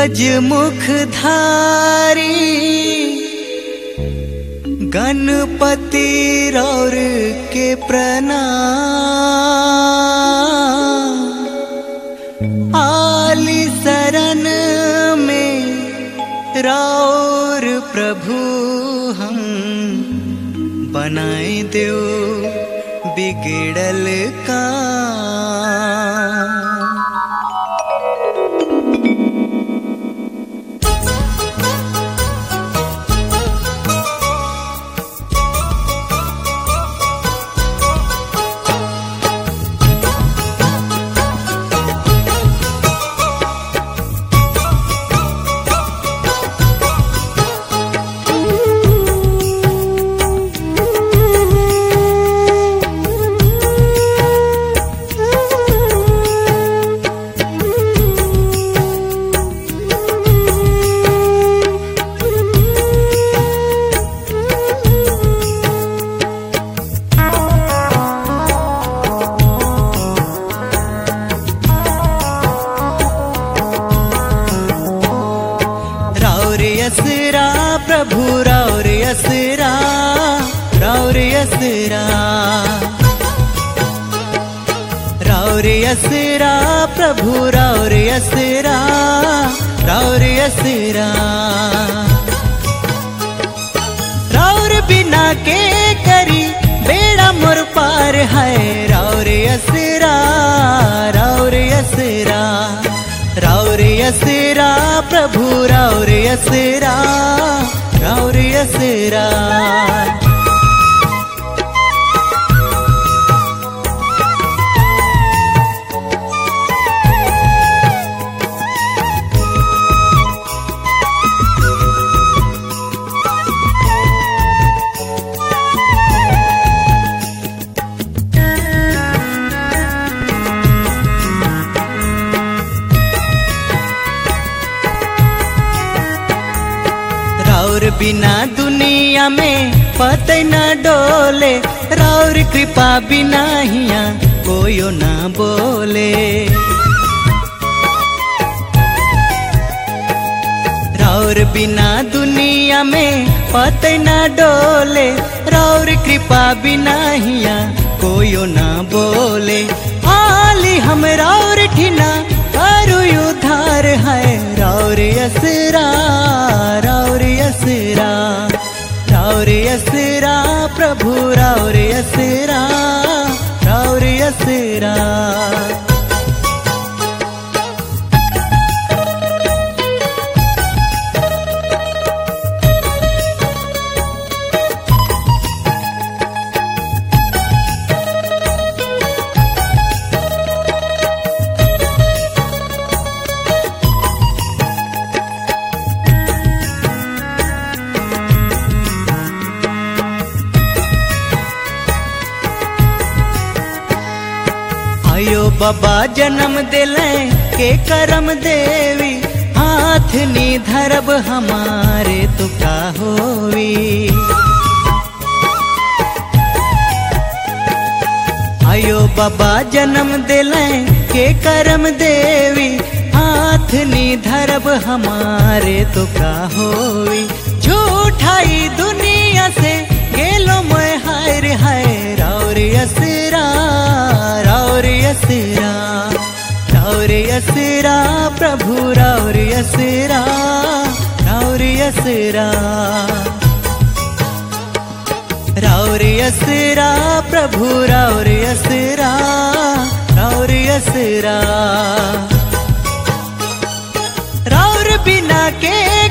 गजमुख धारी गणपति रौर के प्रणाम आली शरण में रौर प्रभु हम बनाए दो बिगड़ल का रौरियसरा प्रभु रौरियसरा रौरियसरा रौरियसरा प्रभु रौरियसरा रौरियसरा रौर बिना के करी बेड़ा मोर पार है रौरियसरा रौरियसरा रौरियसरा प्रभु रौरियसरा रौरियसरा रौर बिना दुनिया में पते न डोले रौर कृपा बिना हिया कोयो ना बोले रौर बिना दुनिया में पते न डोले रौर कृपा बिना हिया कोयो ना बोले आली हम रौर ठिना करू उधार है रौर असरा रौर असरा रौर असरा प्रभु रौर असरा रौर असरा आयो बाबा जन्म दिले के करम देवी हाथ नी धरब हमारे तो का होवी आयो बाबा जन्म दिले के करम देवी हाथ नी धरब हमारे तो का होवी झूठाई दुनिया से गेलो मैं हायर हाय रौर असरा रौर असरा रौर असरा प्रभु रौर असरा रौर असरा रौर असरा प्रभु रौर असरा रौर असरा रौर बिना के